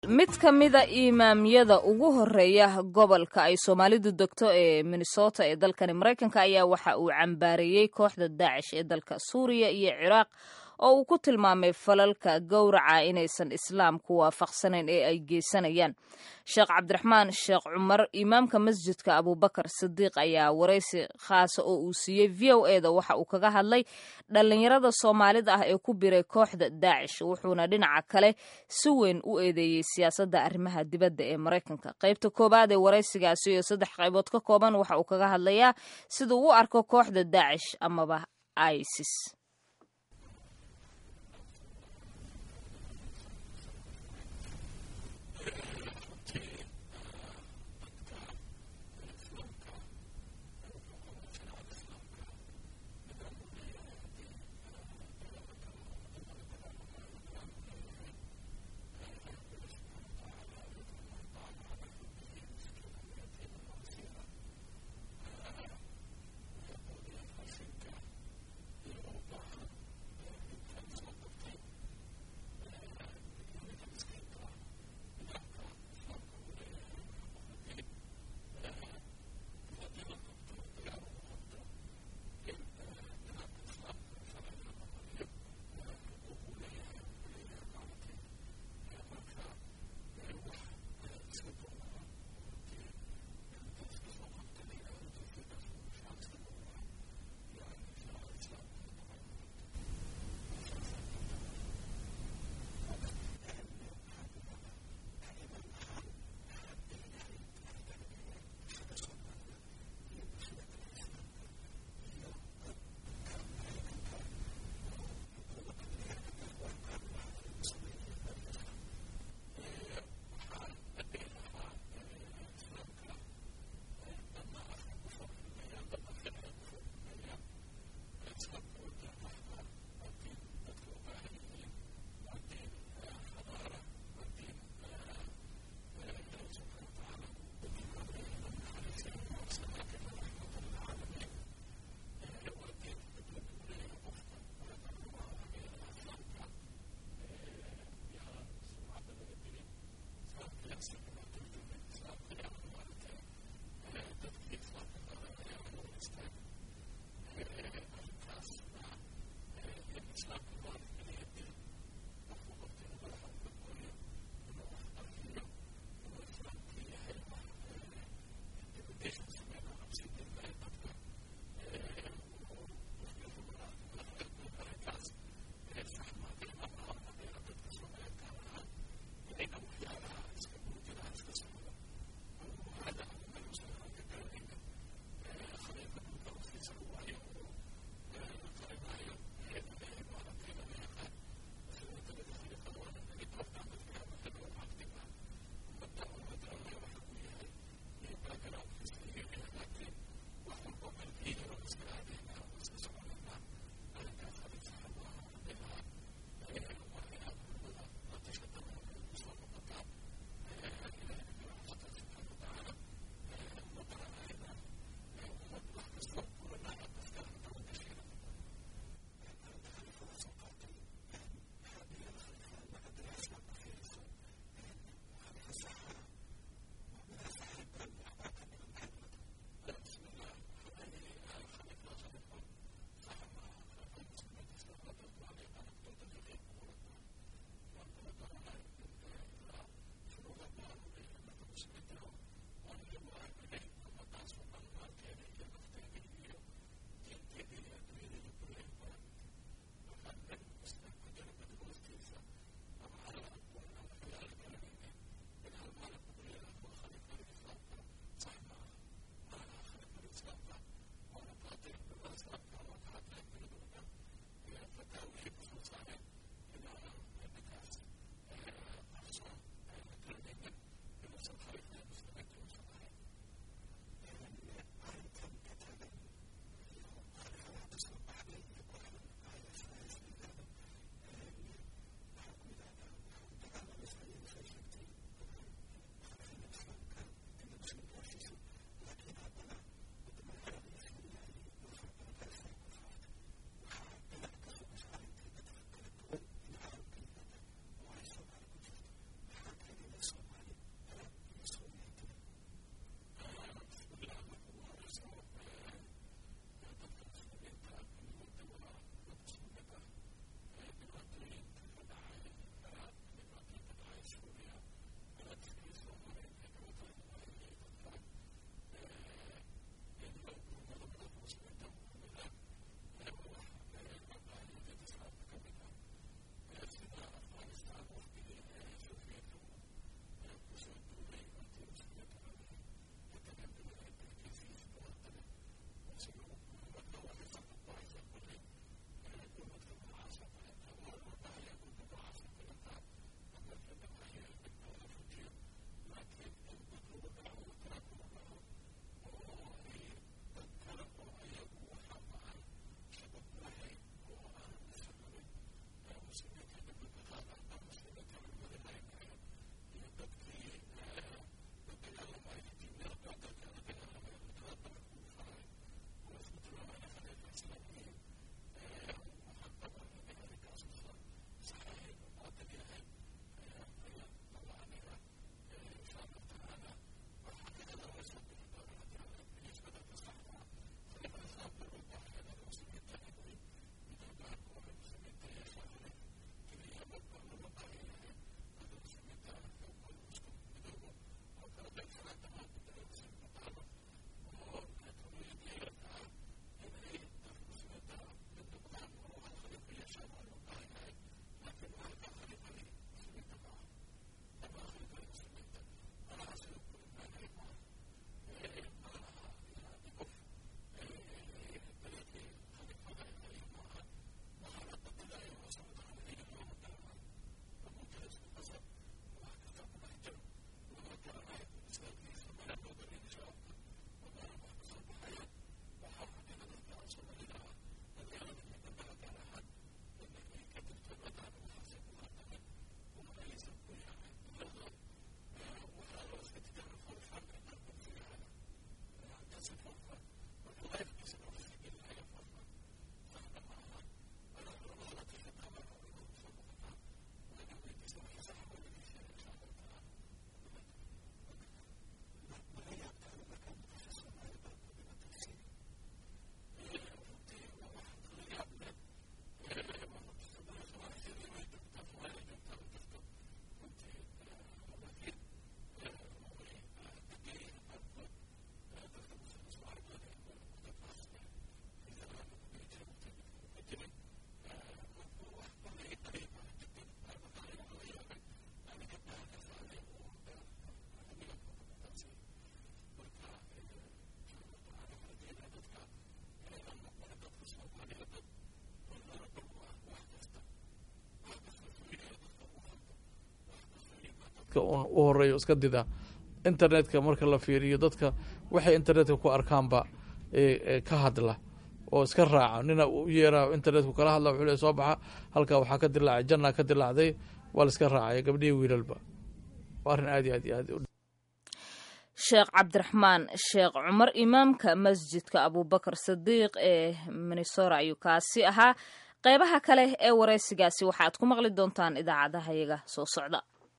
mid ka mida imaamyada ugu horeeya gobolka ay soomaalidu degto ee minnesota ee dalkani maraykanka ayaa waxa uu cambaareeyey kooxda daacish ee dalka suuriya iyo ciraaq oo uu ku tilmaamay falalka gowraca inaysan islaamku waafaqsanayn ee ay geysanayaan sheekh cabdiraxmaan sheekh cumar imaamka masjidka abubakar sidiiq ayaa waraysi khaasa oo uu siiyey v o e da waxa uu kaga hadlay dhallinyarada soomaalida ah ee ku biray kooxda daacish wuxuuna dhinaca kale si weyn u eedeeyey siyaasadda arrimaha dibadda ee maraykanka qaybta koowaad ee waraysigaasi iyo saddex qaybood ka kooban waxa uu kaga hadlayaa siduu u arko kooxda daacish amaba isis dadka un u horeeya iska dida internetka marka la fiiriyo dadka waxay internetka ku arkaanba ka hadla oo iska raaca nina u yeeraa internetku kala hadla wuxuu le soo baxa halkaa waxaa ka dilaacay janna ka dilaacday waa la iska raacaya gabdhihii wiilalba waa arrin aad iyo aad iyo aad sheekh cabdiraxmaan sheekh cumar imaamka masjidka abubakar sadiiq ee minnesora ayuu kaasi ahaa qeybaha kale ee wareysigaasi waxaad ku maqli doontaan idaacadaha yaga soo socda